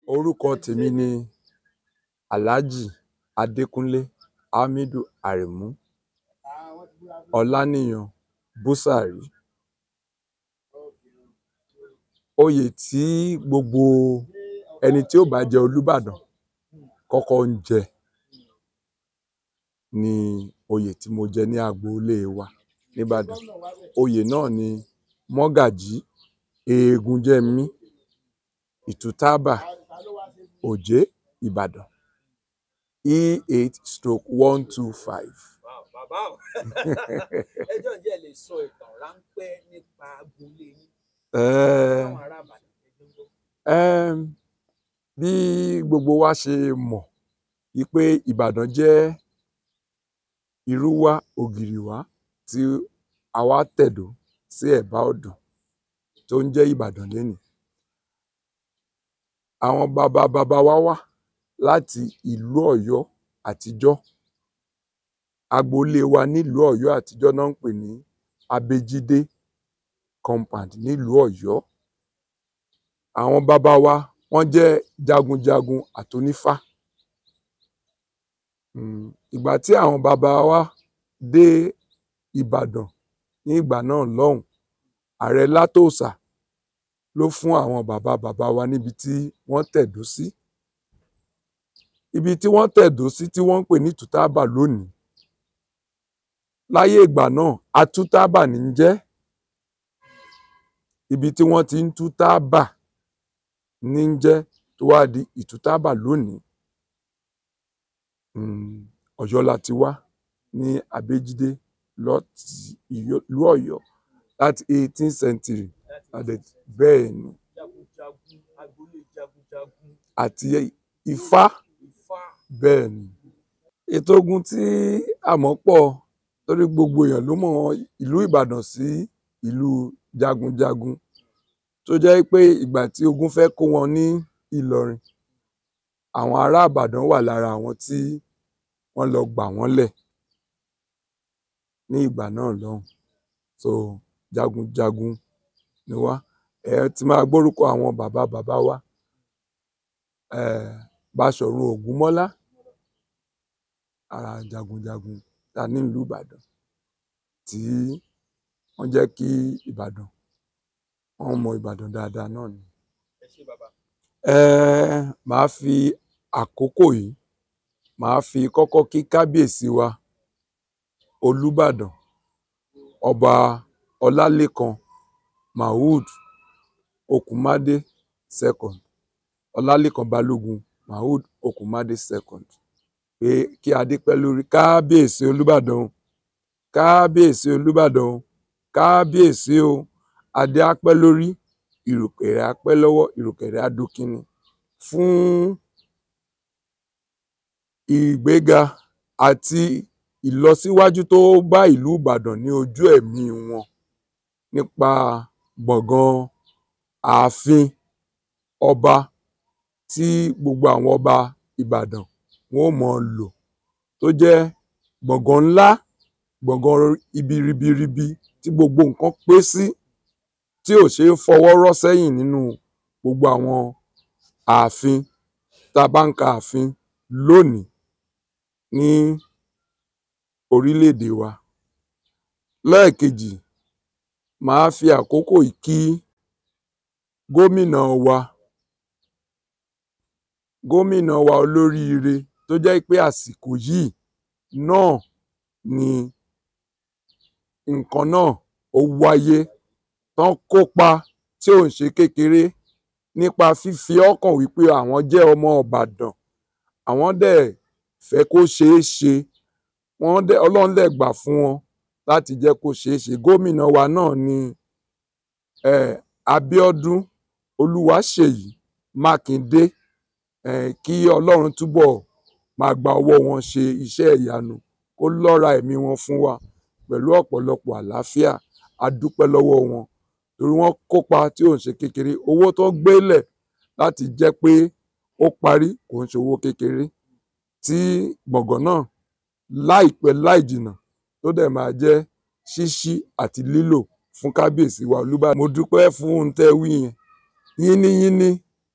orúkọ tèmi ni aláàjì adẹkùnlé hamidu aremu ọlànìyàn búsárì oyè tí gbogbo ẹni tí ó bá jẹ olùbàdàn kọ́kọ́ ń jẹ ni oyè tí mo jẹ ní agboolé wa nìbàdàn oyè náà ni mọgàjí egunjẹmí ìtútàbà òjé ìbàdàn e eight stroke one two five. bàbá o ẹ jọ̀ọ́ ǹjẹ́ ẹ lè sọ ìtàn ráńpẹ́ nípa agboolé yín um fáwọn ará Ìbàdàn ẹgbẹ́ ń gbọ́. um bí gbogbo wa ṣe mọ̀ wípé ìbàdàn jẹ́ irúwá ògìrìwá tí a wá tẹ̀dó sí ẹ̀bá odò tó ń jẹ́ ìbàdàn lénìí àwọn baba baba wa wá láti ìlú ọ̀yọ́ àtijọ́ agboolé wa nílùú ọ̀yọ́ àtijọ́ ná ń pè ní abéjídé compound nílùú ọ̀yọ́ àwọn baba wa wọ́n jẹ́ jagunjagun àtonífá um ìgbà tí àwọn baba wa dé ìbàdàn ní ìgbà náà lọ́hùn ààrẹ látòsà ló fún àwọn baba baba wa níbi tí wọ́n tẹ̀dó sí ibi tí wọ́n tẹ̀dó sí tí wọ́n ń pè ní ìtútàbà lónìí láyé ìgbà náà atútàbà ní ń jẹ́ ibi tí wọ́n ti ń tú tábà ní ń jẹ́ tó wá di ìtútàbà lónìí um ọ̀yọ́ la ti wá ní abéjídé láti ìlú ọ̀yọ́ láti eighteen century a dẹ̀ bẹ́ẹ̀ ni jagunjagun agboolé jagunjagun àti ifá ifá bẹ́ẹ̀ ni ètò ogun tí a mọ̀ pọ̀ torí gbogbo èèyàn ló mọ ìlú ìbàdàn sí ìlú jagunjagun tó jẹ́ pé ìgbà tí ogun fẹ́ kó wọn ní ìlọrin àwọn ará ìbàdàn wà lára àwọn tí wọ́n lọ gbà wọ́n lẹ̀ ní ìgbà náà lọ́hùn so jagunjagun ni wá ẹ ti máa gbórúkọ àwọn bàbá bàbá wa um báṣọ̀run ògúnmọ́lá ara jagunjagun ta ní ìlú ìbàdàn tí wọ́n jẹ́ kí ìbàdàn wọ́n mọ ìbàdàn dáadáa náà ni ẹ ṣé bàbá um màá fi àkókò yìí màá fi kọ́kọ́ kí kábíyèsí wa olùbàdàn ọba ọlálẹ́kan mahood okunmádé second ọlálẹ́kan balógun mahood okunmádé second pé kí adé pẹ́ lórí kábíyèsí olùbàdàn o kábíyèsí olùbàdàn o kábíyèsí o adé á pẹ́ lórí ìrùkẹ̀rẹ̀ á pẹ́ lọ́wọ́ ìrùkẹ̀rẹ̀ á dókínní fún ìgbéga àti ìlọsíwájú tó bá ìlú ìbàdàn ní ojú ẹ̀mí wọn nípa gbọ̀ngàn ààfin ọba tí gbogbo àwọn ọba ìbàdàn wọn ó mọ lò tó jẹ́ gbọ̀ngàn ńlá gbọ̀ngàn ibi ribiribi tí gbogbo nǹkan pé sí tí ò ṣeé fọwọ́ rọ́ sẹ́yìn nínú gbogbo àwọn ààfin tá a bá ń ka ààfin lónìí ní orílẹ̀-èdè wa lẹ́ẹ̀kejì màá fi àkókò yìí kí gómìnà wa gómìnà wa olóríire tó jẹ́ pé àsìkò yìí náà ni nǹkan náà ó wáyé tán kópa tí ò ń ṣe kékeré nípa fífi ọkàn wípé àwọn jẹ́ ọmọ ìbàdàn àwọn dẹ̀ fẹ́ kó ṣeé ṣe wọ́n dẹ̀ ọlọ́run dẹ̀ gbà fún wọn láti jẹ́ kó ṣeé ṣe gómìnà wa náà ni um abíọ́dún olúwaṣèyí mákindé um kí ọlọ́run túbọ̀ máa gba ọwọ́ wọn ṣe iṣẹ́ ìyanu kó lọ́ra ẹ̀mí wọn fún wa pẹ̀lú ọ̀pọ̀lọpọ̀ àlàáfíà a dúpẹ́ lọ́wọ́ wọn torí wọ́n kópa tí ò ń ṣe kékeré owó tó gbélẹ̀ láti jẹ́ pé ó parí kò ń ṣe owó kékeré tí gbọ̀ngàn náà láìpẹ́ láì jìnnà tó dẹ̀ máa jẹ́ ṣíṣí àti lílò fún kábíyèsí wa olúbàdàn mo dúpẹ́ fún ohun tẹ́ ẹ wí yẹn yínníyínní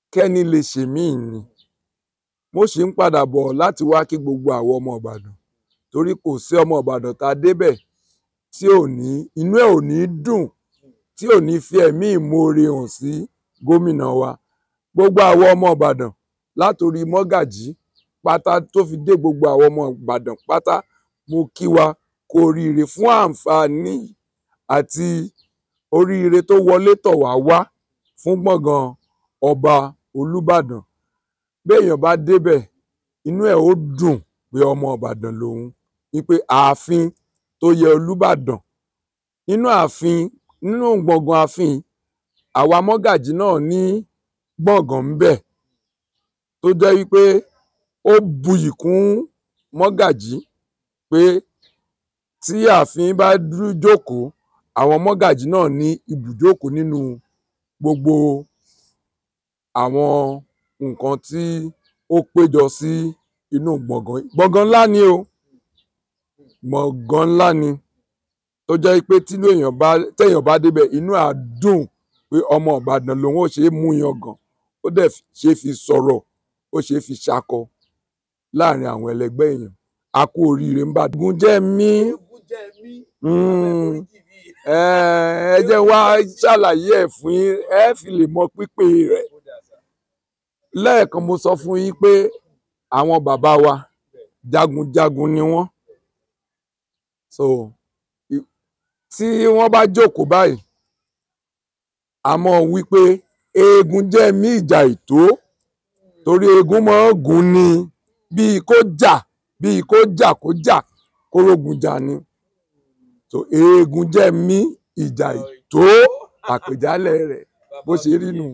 kẹ́ni lè ṣèmíì ni mo sì ń padà bọ̀ láti wá kí gbogbo àwọn ọmọ ìbàdàn torí kò sí ọmọ ìbàdàn tá a débẹ̀ tí ò ní inú ẹ̀ ò ní dùn tí ò ní fi ẹ̀mí ìmoore hàn sí gómìnà wa gbogbo àwọn ọmọ ìbàdàn látòrí mọ́gàjí pátá tó fi dé gbogbo àwọn ọmọ ìbàdàn pátá mo kí wa kú oríire fún àǹfààní àti oríire tó wọlé tọ̀ wá wá fún gbọ̀ngàn ọba olùbàdàn béèyàn bá débẹ̀ inú ẹ̀ ó dùn pé ọmọ ìbàdàn lòun wípé ààfin tó yẹ olùbàdàn nínú ààfin nínú gbọ̀ngàn ààfin àwa mọ́gàjí náà ní gbọ̀ngàn ń bẹ̀ tó jẹ́ wípé ó buyì kún mọ́gàjí pé tí ààfin bá dúró jókòó àwọn mọ́gàjí náà ní ibùjókòó nínú gbogbo àwọn nǹkan tí ó péjọ sí inú gbọ̀ngàn gbọ̀ngàn ńlá ni o gbọ̀ngàn ńlá ni tó jẹ́ pé tínú èèyàn bá téèyàn bá débẹ̀ inú á dùn pé ọmọ ìbàdàn lòun ó ṣe é mú yangàn ó dẹ̀ ṣe é fi sọ̀rọ̀ ó ṣe é fi ṣakọ láàrin àwọn ẹlẹgbẹ́ èèyàn a kú oríire ń bá gùn jẹ́ mí eégún jẹ́ mí Mm. oríjì mi ẹ ẹ jẹ́ wá ṣàlàyé ẹ̀ fún yín ẹ fi lè mọ pípé rẹ̀ ó dà sá lẹ́ẹ̀kan mo sọ fún yín pé àwọn bàbá wa jagunjagun ni wọ́n so i- tí wọ́n bá jókòó báyìí a mọ̀ wípé eégún jẹ́ mí ìjà ìtó torí eégún máa ń gùn ni bíi kó jà bíi kó jà kó jà kórógun jà ni so eégún jẹ́ mí ìjà ìtó àpèjálẹ̀ rẹ̀ bó ṣe rí nù.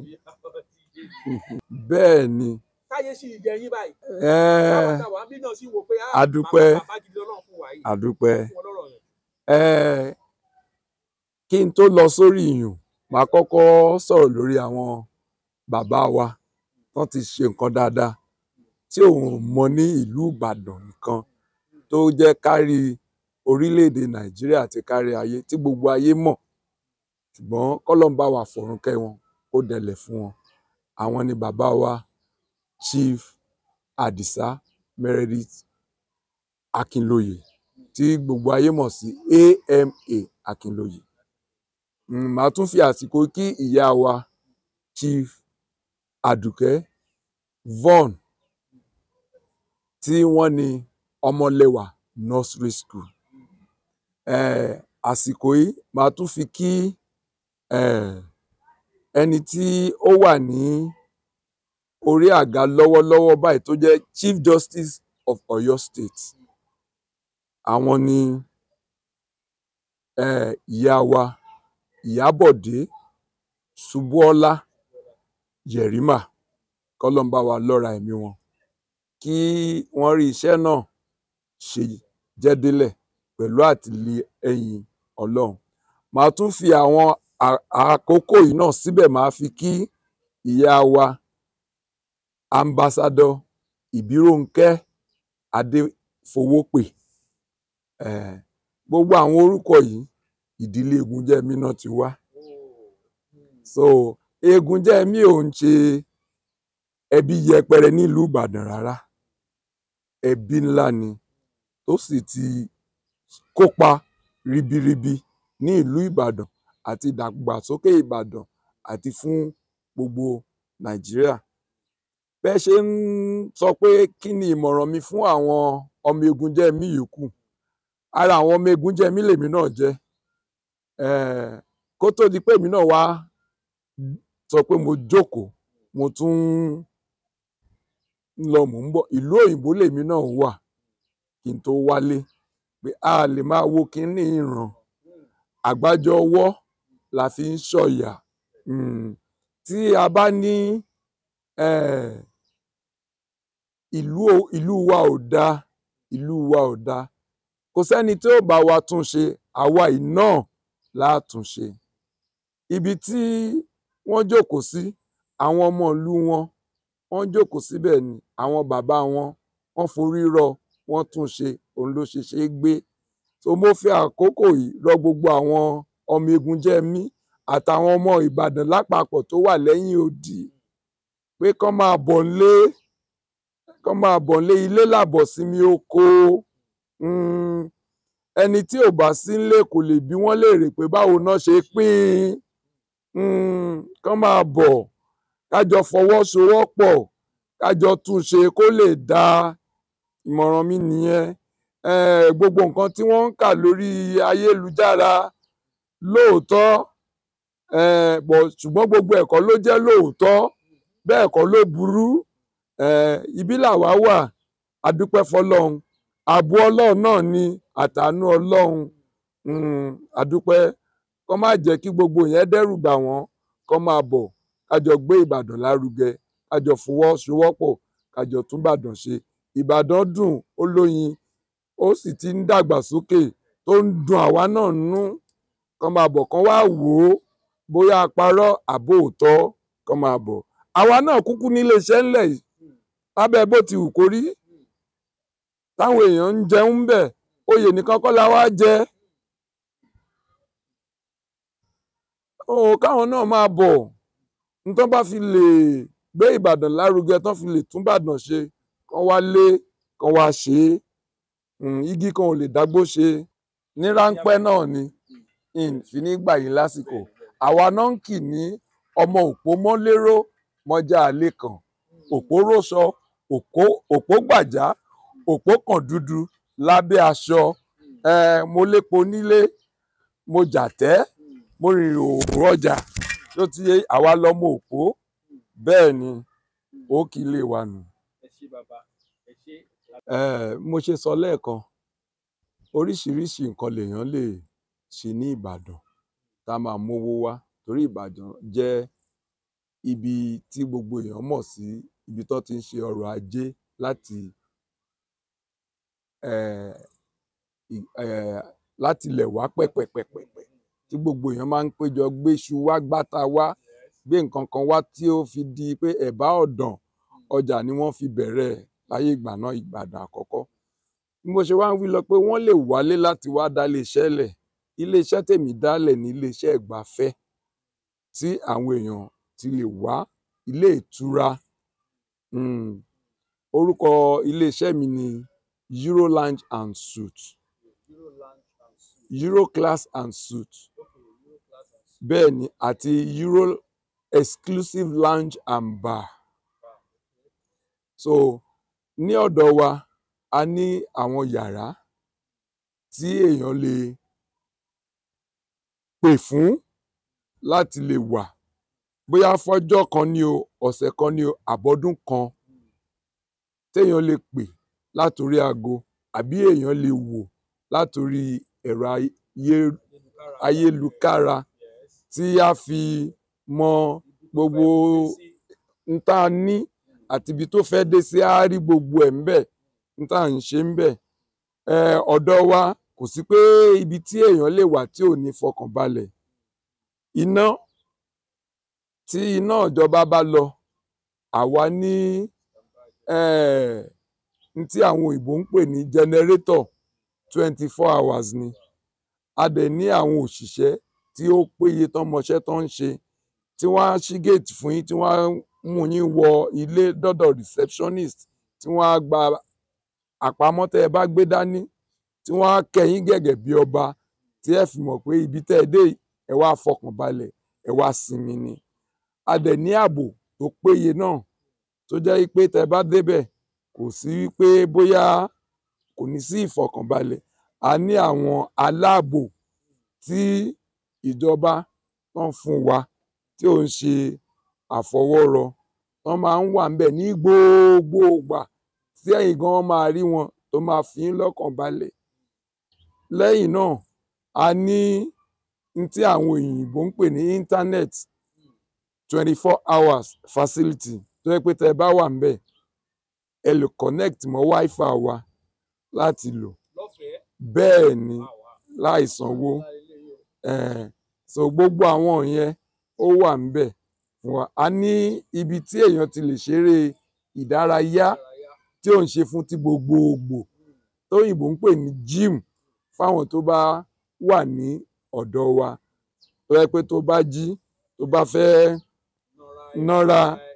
bẹ́ẹ̀ ni káyé sí ìjẹ yín báyìí ẹ́ẹ́ táwọn táwọn àbí náà sì wò pé ah, A dúpẹ́. bàbá bàbá gidi lọ́lọ́run fún wa yìí àdúpẹ́ fún wọn lọ́rọ̀ yẹn ẹ́ẹ́ kí n tó lọ sórí ìyùn màá kọ́kọ́ sọ̀rọ̀ lórí àwọn bàbá wa tán ti ṣe nǹkan dáadáa tí òun mọ ní ìlú ìbàdàn nìkan tó jẹ́ kárí orílẹ̀-èdè nàìjíríà àti kárí ayé tí gbogbo ayé mọ̀ ṣùgbọ́n kọ́lọ́n bá wa fọ̀run kẹ́ wọn ó dẹlẹ̀ fún wọn àwọn ni bàbá wa chief adisa meredith akinlóye tí gbogbo ayé mọ̀ sí ama akinlóye Mm, màá tún fi àsìkò kí ìyá wa chief adùkẹ́ von tí wọ́n ní ọmọlẹ́wà nursery school eh, àsìkò yìí màá tún fi kí eh, ẹni tí ó wà ní orí àga lọ́wọ́lọ́wọ́ báyìí tó jẹ́ chief justice of Ọ̀yọ́ state àwọn ni eh, ìyá wa ìyábọ̀dé ṣubúọlá yẹ̀rìmà kọ́lọ́mbà wa lọ́ra ẹ̀mí wọn kí wọ́n rí iṣẹ́ náà ṣe jẹ́délẹ̀ pẹ̀lú àtìlẹ́yìn ọlọ́run màá tún fi àwọn à- àkókò yìí náà síbẹ̀ màá fi kí ìyá wa ambassadọ ìbíròǹkẹ́ adéfowópè eh, gbogbo àwọn orúkọ yìí ìdílé egunjẹmí náà ti wá so egunjẹmí ò ń ṣe ẹbí yẹpẹrẹ nílùú ìbàdàn rárá ẹbí ńlá ni tó sì ti kópa ribiribi ní ìlú ìbàdàn àti ìdàgbàsókè ìbàdàn àti fún gbogbo nàìjíríà bẹ́ẹ̀ ṣe ń sọ pé kí ni ìmọ̀ràn mi fún àwọn ọmọ egunjẹmí yòókù ara àwọn ọmọ egunjẹmí lèmi náà jẹ́ eh, kó tó di pé èmi náà wá sọ pé mo jókòó mo tún ń lọ mò ń bọ̀ ìlú òyìnbó lèmi náà wà kí n tó wálé pé a lè máa wo kínní ìran àgbájọ ọwọ́ la fi ń ṣọ̀yà Mm, tí a bá ní eh, ìlú o- ìlú wa ò dáa ìlú wa ò dáa kò sẹ́ni tí ó bá wa tún ṣe àwa yìí náà láàtún ṣe ibi tí wọ́n jókòó sí àwọn ọmọ ìlú wọn wọ́n jókòó síbẹ̀ ni àwọn bàbá wọn wọ́n forí rọ wọ́n tún ṣe òun ló ṣe ṣe é gbé so mo fi àkókò yìí rọ gbogbo àwọn ọmọ egunjẹmí àtàwọn ọmọ ìbàdàn lápapọ̀ tó wà lẹ́yìn odi pé kán máa bọ̀ nílé kán máa bọ̀ nílé ilé làbọ̀ sinmi oko Mm, ẹni tí ò bá sí nílé kò lè bí wọ́n léèrè pé báwo náà ṣe pín in Mm, kán máa bọ̀ kájọ fọwọ́sowọ́pọ̀ kájọ túnṣe kó lè dáa ìmọ̀ràn mi nìyẹn Eh, gbogbo nǹkan tí wọ́n ń kà lórí ayélujára lóòótọ́ eh, bọ̀ ṣùgbọ́n gbogbo ẹ̀kọ́ ló jẹ́ lóòótọ́ bẹ́ẹ̀ kọ́ ló burú Eh, ibi làwa wà a dúpẹ́ fọlọ́run ààbò ọlọ́run náà ni àtàánú ọlọ́run Mm, a dúpẹ́ kọ́ má jẹ́ kí gbogbo yẹn dẹ́rù bà wọ́n kọ́ máa bọ̀ kájọ gbé ìbàdàn lárugẹ kájọ fọwọ́sowọ́pọ̀ kájọ tún ìbàdàn ṣe ìbàdàn dùn ó lóyin ó sì ti ń dàgbàsókè tó ń dùn àwa náà nú kọ́ máa bọ̀ kán wá wò ó bóyá a parọ́ àbó òótọ́ kán máa bọ̀ àwa náà kúkú nílé iṣẹ́ ńlẹ̀ yìí lábẹ́ bó ti wù kó rí táwọn èèyàn ń jẹun bẹ̀ oyè nìkan kọ́ la wá jẹ ó káwọn náà máa bọ̀ nítorí bá fi lè gbé ìbàdàn lárugẹ tán fi lè tún ìbàdàn ṣe kán wá lé kán wá ṣe é Mm, igi kan ò lè dágbó ṣe ní ráńpẹ́ náà ni n fi ní gbà yín lásìkò àwa náà ń kì ní ọmọ òpó mọ́lérò mọ́jà àlè kan òpó róṣọ òpó òpó gbàjá òpó kan dúdú lábẹ́ aṣọ eh, mo lépo nílé mo jàtẹ́ mo rìnrìn òòrùn ọjà tó ti yé àwa lọ́mọ òpó bẹ́ẹ̀ ni ó kì í lè wà nù. ẹ ṣé bàbá ẹ ṣé. Eh, mo ṣe sọ lẹ́ẹ̀kan oríṣiríṣi nǹkan lèèyàn lè ṣe ní ìbàdàn tá a máa mówó wá torí ìbàdàn jẹ́ ibi tí gbogbo èèyàn mọ̀ sí ibi tó ti ń ṣe ọrọ̀ ajé láti eh, ì- eh, láti ilẹ̀ wá pẹ̀pẹ̀pẹ̀pẹ̀ tí gbogbo èèyàn máa ń péjọ gbéṣu wá gbáta wá gbé nǹkan kan wá tí ó fi di pé ẹ̀bá ọ̀dàn ọjà ni wọ́n fi bẹ̀rẹ̀ ẹ̀ láyé ìgbà náà ìgbàdàn àkọ́kọ́ bí mo ṣe wá ń wí lọ pé wọ́n lè wálé láti wá dá iléeṣẹ́ lẹ̀ iléeṣẹ́ tèmi dálẹ̀ ní iléeṣẹ́ ìgbafẹ́ tí àwọn èèyàn ti lè wá ilé ìtura um, orúkọ iléeṣẹ́ mi ni Euro Lounge and Suites Euro Lounge and Suites. Euro Class and Suites Okay, Euro Class and Suites. bẹ́ẹ̀ ni àti Euro Exclusive Lounge and Bar so ní ọ̀dọ̀ wa a ní àwọn yàrá tí èèyàn lè pè fún láti lè wà bóyá fọ́jọ́ kan ní o ọ̀sẹ̀ kan ní o àbọ́dún kan téèyàn lè pè látòrí aago àbí èèyàn lè wò látòrí ẹ̀rọ ayé- Ayélujára. ayélukára Yes. tí a fi mọ gbogbo n tá a ní àti ibi tó fẹ́ dé sí á rí gbogbo ẹ̀ ńbẹ̀ n tá à ń ṣe ńbẹ̀ um ọ̀dọ̀ wa kò sí pé ibi tí èèyàn lè wà tí ò ní fọkànbalẹ̀ iná tí iná ìjọba bá lọ àwa ní um n tí àwọn òyìnbó ń pè ní jẹnẹrétọ̀ twenty four hours ni a dẹ̀ ní àwọn òṣìṣẹ́ tí ó péye tán mọṣẹ́ tán ń ṣe tí wọ́n á ṣí gate fún yín tí wọ́n á mú yín wọ ilé dọ́dọ̀ receptionist tí wọ́n á gba àpamọ́ tẹ́ ẹ bá gbé dání tí wọ́n á kẹ́ yín gẹ́gẹ́ bí ọba tí ẹ fi mọ̀ pé ibi tẹ́ ẹ dé yìí, ẹ wá fọkàn balẹ̀ ẹ wá sinmi ni a dẹ̀ ní ààbò tó péye náà tó jẹ́ pé tẹ́ ẹ bá débẹ̀ kò sí pé bóyá kò ní sí ìfọkànbalẹ̀ a ní àwọn aláàbò tí ìjọba tán fún wa tí ò ń ṣe àfọwọ́rọ wọ́n máa ń wà ńbẹ̀ ní gbogbo ìgbà tí ẹ̀yin gan máa rí wọn tó máa fi yín lọ́kàn balẹ̀ lẹ́yìn náà a ní n tí àwọn òyìnbó ń pè ní internet twenty four hours facility tó yẹ pé tẹ́ ẹ bá wà ńbẹ̀ ẹ lè connect mọ́ wifi wa láti lò lọ́fẹ̀ẹ́. bẹ́ẹ̀ ni Wow, wow. láì sanwó Ńlá eléyìí o. um so gbogbo àwọn yẹn ó wà ńbẹ̀ fún wa a ní ibi tí èèyàn ti lè ṣeré ìdárayá Ìdárayá. tí ò ń ṣe fún ti gbogbogbò tóyìnbó ń pè ní gym fáwọn tó bá wà ní ọ̀dọ̀ wa tó yẹ pé tó bá jí tó bá fẹ́ Nọra nọ́ra ẹ̀.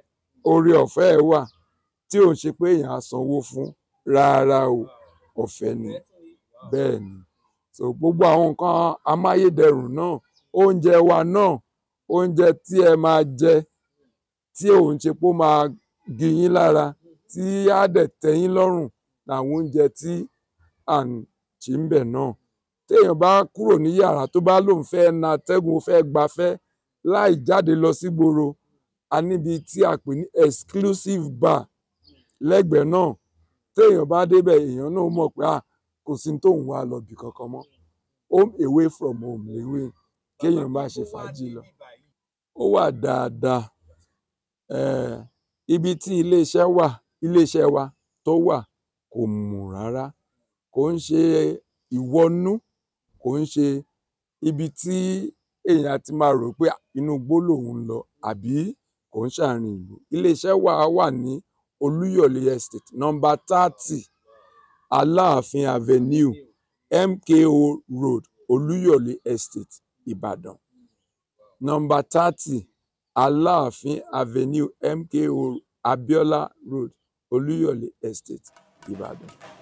oore ọ̀fẹ́ ẹ̀ wà tí ò ń ṣe pé èèyàn á sanwó fún rárá o ọ̀fẹ́ ni bẹ́ẹ̀ ni so gbogbo àwọn nǹkan amáyédẹrùn náà oúnjẹ wa náà oúnjẹ tí ẹ máa jẹ tí ò ń ṣe pé ó máa gi yín lára tí á dẹ̀ tẹ́ yín lọ́rùn làwọn oúnjẹ tí à ń ṣe ń bẹ̀ náà téèyàn bá kúrò ní yàrá tó bá lóun fẹ́ na atẹ́gùn ó fẹ́ gbafẹ́ láì jáde lọ sígboro a níbi tí a pè ní exclusive bar lẹ́gbẹ̀ẹ́ náà téèyàn bá débẹ̀ èèyàn náà mọ̀ pé ah kò sí ní tóun wá lọ bì kankan mọ́ home away from home léwé kéèyàn má ṣe fàájì lọ ó wà dáadáa um ibi tí iléeṣẹ́ wà iléeṣẹ́ wa tó wà kò mù rárá kò ń ṣe ìwọnú kò ń ṣe ibi tí èèyàn ti máa rò pé ah, inú igbó lòun ń lọ àbí kò ń ṣàárín ìlú iléeṣẹ́ wa wà ní olúyọ̀lé estate number thirty aláàfin avenue mko road olúyọ̀lé estate ìbàdàn number thirty aláàfin avenue mko abiola road olúyọ̀lé estate ìbàdàn